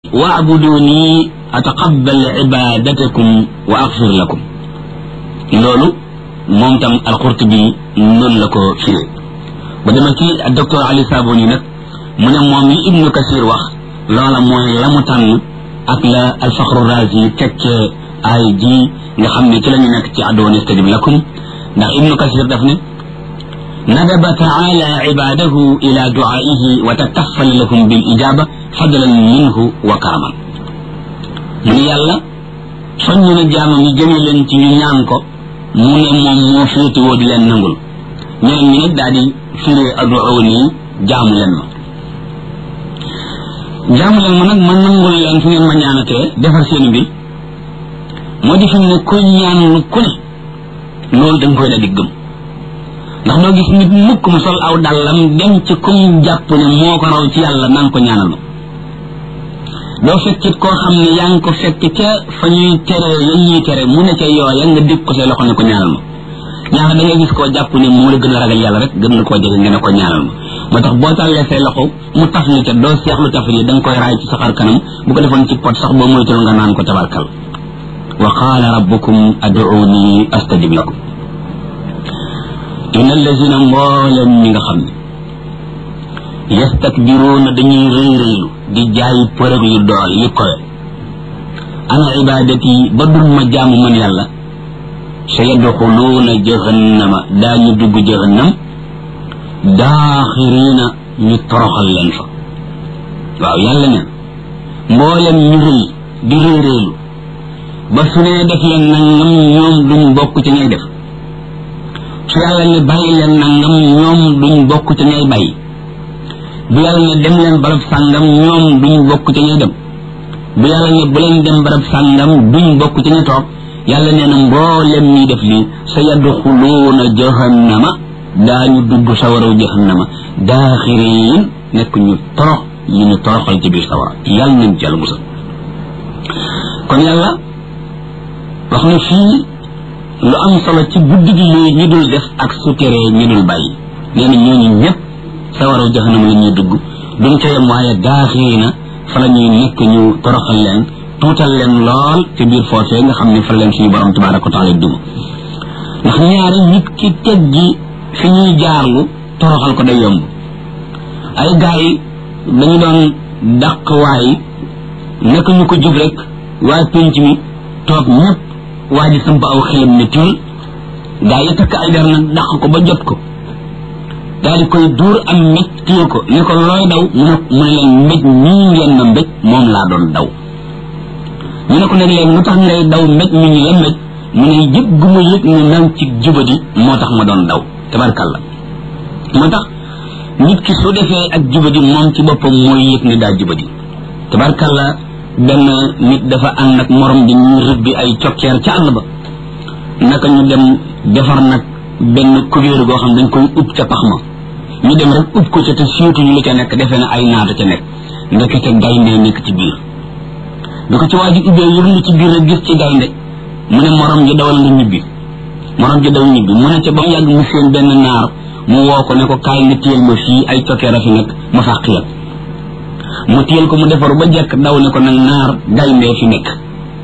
waabuduni ataqabbal ibadatakum wa axfir lakum loolu moom tam alqurtubi noonu la ko firee ba dama ci docteur Ali Saboni nag mu ne moom li ibnu kasir wax loola mooy la mu tànn ak la alfaxru razi tekkee ay ji nga xam ne ci la ñu nekk ci addoon istajib lakum ndax ibnu kasir daf ne nadaba taala ibadahu ila duaihi wa takaffal lahum bil ijaba fadlan minhu wa karaman mu ne yàlla soññ na jaamam yi jëme leen ci ñu ñaan ko mu ne moom moo féetewoo di leen nangul ñeneen ñi nag daal di firee aduuni jaamu leen ma jaamu leen ma nag ma nangul leen fu ngeen ma ñaanatee defar seen mbir moo di fi mu ne kuy ñaan lu ku ne loolu da nga koy daal di gëm ndax doo gis nit mukk mu sol aw dàllam dem ci kum jàpp ne moo ko raw ci yàlla naan ko ñaanal ma doo fekkit koo xam ne yaa ngi ko fekk ca fa ñuy tere yan ñuy tere mu ne ca yooya nga dégg ko say loxo ne ko ñaanal ma ñaar da ngay gis koo jàpp ne moo la gën a ragal yàlla rek gën na koo jege nga ne ko ñaanal ma moo tax boo tàllee say loxo mu taf li ca doo seexlu taf yi da nga koy raay ci sa xar kanam bu ko defoon ci pot sax boo moytul nga naan ko tabarkal wa qaala rabbukum ad'uuni astajib lakum inna allazina mbooleem ñi nga xam ne yastakbiruuna dañuy rëy rëylu di jaay përëg yu dool yu kowe ana ibadati ba dul ma jaamu man yàlla sa yadxuluuna jahannama daañu dugg jahannam daaxiriina ñu toroxal leen fa waaw yàlla ne mboolem ñu rëy di rëy rëylu ba su nee def leen nangam ñoom duñ bokk ci ñay def su yàlla ne bàyyi leen nangam ñoom duñ bokk ci ñay bàyyi bu yàlla ne dem leen barab sàngam ñoom duñ bokk ci ñay dem bu yàlla ne bu leen dem barab sàngam duñ bokk ci ñay toog yàlla nee na mboolem ñuy def lii sa yadxuluuna jahannama daañu dugg sawaraw jahannama daaxiriin nekk ñu torox ñu ñu toroxal ci biir sawara yàlla nañ ci yàlla musal kon yàlla wax na fii lu am solo ci guddi gi yooyu ñi dul def ak su teree ñi dul bàyyi nee na ñooñu ñëpp sawaraw jahannama la ñuy dugg duñ ca yem waaye daaxiriina fa la ñuy nekk ñu toroxal leen tuutal leen lool ci biir foofee nga xam ne fa leen suñu borom tabaraka wa taala duma ndax ñaari nit ki teggi fi ñuy jaarlu toroxal ko day yomb ay gars yi dañu doon dàq waay naka ñu ko jub rek waaye penc mi toog ñëpp waa ji samp aw xelam ne tiil gars yi takk ay der nag dàq ko ba jot ko daal di koy duur am mbéj téye ko ne ko looy daw mu ne mu ne leen mbéj mii ngeen ma mbéj moom laa doon daw ñu ne ko nag léegi lu tax ngay daw mbéj mi ñu la mbéj mu ne yëg gu ma yëg ne nang ci jubadi moo tax ma doon daw tabarkalla moo tax nit ki su defee ak jubadi moom ci boppam mooy yëg ne daa jubadi tabarkalla benn nit dafa ànd ak morom di ñu rëbbi ay cokkeer ca àll ba naka ñu dem defar nag benn kubéeru goo xam dañ koy ub ca pax ma ñu dem rek ub ko ca te siiwtuñu lu ca nekk defee na ay naata ca nekk ndekete gaynde nekk ci biir bi ko ci waa ji ubbee yërlu ci biir rek gis ci gaynde mu ne morom ji dawal nga ñibbi morom ji daw ñibbi mu ne ca ba mu yàgg mu seen benn naar mu woo ko ne ko kaay nga téyel ma fii ay cokkeer a fi nekk ma fàq la mu téyel ko mu defaru ba jekk daw ne ko nag naar gayndee fi nekk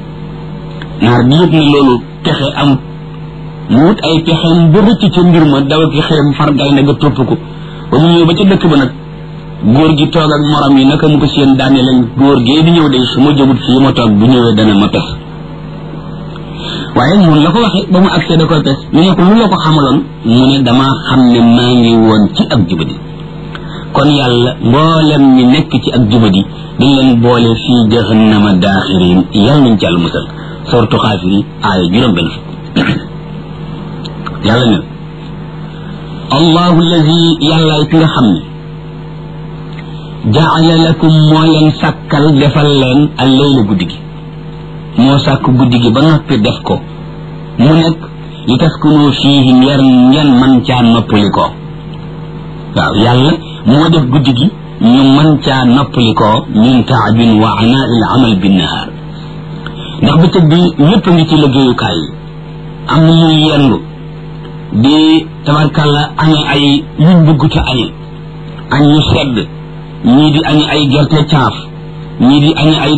naar bi yëpp ne loolu pexe am mu wut ay pexeem ba rëcc ca mbir ma daw ki xeem far gaynde ga topp ko ba mu ñëw ba ca dëkk ba nag góor gi toog ak morom yi naka mu ko seen daane leen góor gee di ñëw de su ma jógut fii ma toog bu ñëwee dana ma pes waaye mun la ko waxee ba mu agsee da koy pes ñu ne ko lu la ko xamaloon mu ne damaa xam ne maa ngi woon ci ak jubadi kon yàlla mboolem ñi nekk ci ak jubadi dañ leen boole fii jahannama daaxirin yàlla nañ ci yàlla musal sortu xaafiri aaya juróom benn fukk yàlla ne allahu allazi yàllaay ki nga xam ne jaala lakum moo leen sàkkal defal leen al layla guddi gi moo sàkk guddi gi ba noppi def ko mu nekk li taskunu fiihi ngeen ngeen man caa noppali ko waaw yàlla moo def guddi gi ñu man caa noppali ko min taabin wa anaa il amal binnahaar ndax bëccëg bi ñëpp a ngi ci liggéeyukaay yi am na ñuy yendu di tabarkàlla añe ay yuñ bëgg ca añe añ ñu sedd ñii di añe ay gerte caaf ñii di añi ay